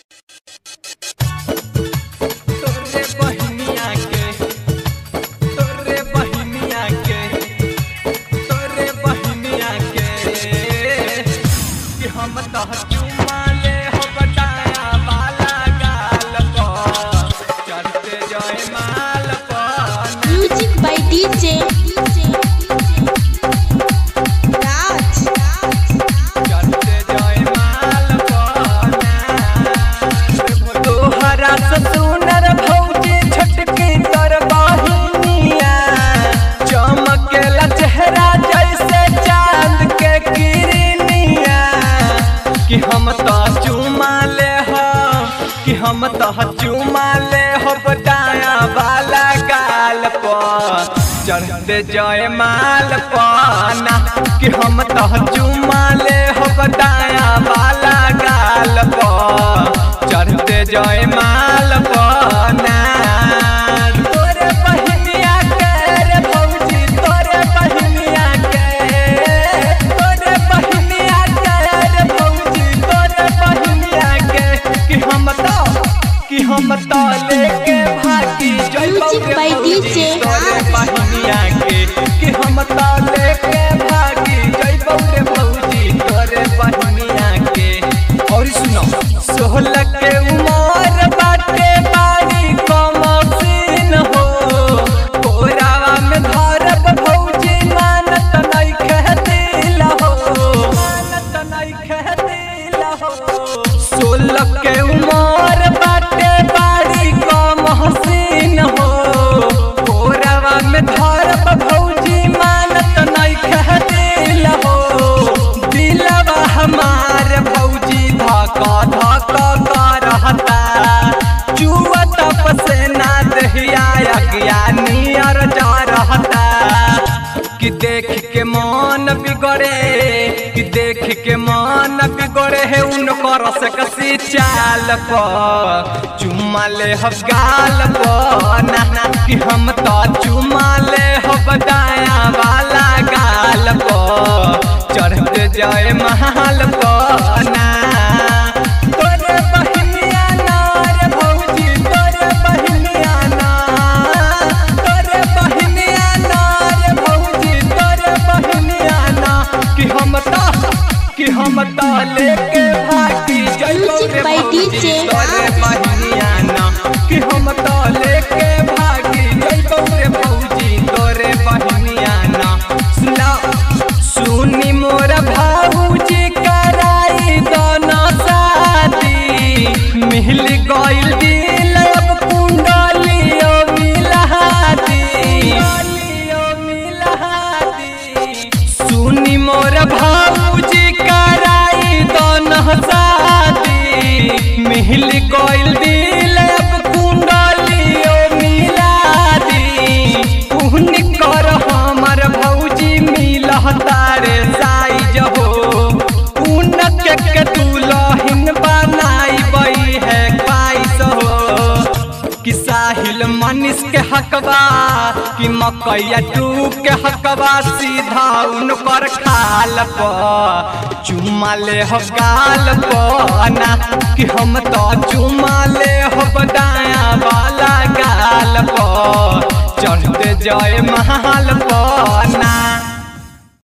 तोरे बहिनिया के तोरे बहिनिया के तोरे बहिनिया के कि हम तह चुमा ले हो बताया बाला गाल पर चढ़ते जय माल पर Music by DJ Raj. चढ़ते जय माल पर तोहरा से सुनर भौजी छटकी कर बहिनिया चमकेला चेहरा जैसे चांद के किरनिया कि हम तो चुमा ले हो कि हम तो चुमा ले हो बताया वाला गाल पर चढ़ते जय माल पाना कि हम तो चुमा ले हो बताया वाला गाल पर चढ़ते जय माल पाना तोरे बहिनिया के रे भौजी तोरे बहिनिया के तोरे बहिनिया के रे भौजी तोरे बहिनिया के कि हम तो कि हम तो लेके भागी जय Music by DJ तोरे Raj. बहिनिया के कि हम तो लेके भागी जय बौरे भौजी तोरे बहिनिया के और सुनो सोहल के उमर बाटे बारी कमसीन हो कोरावा में धरब भौजी मानत नहीं खेतिल हो मानत नहीं खेतिल हो सोलह के उमर बाटे बारी कमसीन हो कोरावा में धरब भौजी मानत नहीं खेतिल हो दिलवा हमार भौजी धका धका करहता चुवत पसेना दहिया अज्ञानी अर जा रहता कि देख के मन बिगड़े कि देख के मन बिगड़े है उनकर से कसी चाल पर चुमा ले हम गाल पर ना ना कि हम तो चुमा ले हम दाया वाला गाल पर चढ़ते जाए महल पर ना तोरे बहिनिया ना रे भौजी तोरे बहिनिया ना तोरे बहिनिया ना रे भौजी तोरे बहिनिया ना कि हम तो कि हम तो लेके भागी जय Music रे by भौजी DJ तोरे Raj. बहिनिया ना कि हम तो लेके भागी जय रे भौजी तोरे बहिनिया ना सुना सुनी मोर भाऊजी कराई दोनों शादी मिल गइल दिल अब कुंडलियो मिलहादी सुनी मोर भाऊजी कराई दोनों शादी मिल गइल दिल अब कुंडलियो मिलादी उहन कर हमर भौजी मिलह तारे साइज हो उनके के दुलहिन बनाई बई है पाइस हो कि साहिल मनीष के हकबा कि मकैया टू के हकबा सीधा उनकर खाल पर चुमा ले हो गाल पर ना कि हम तो चुमा ले हो दाया वाला गाल पर चढ़ते जय महल पर ना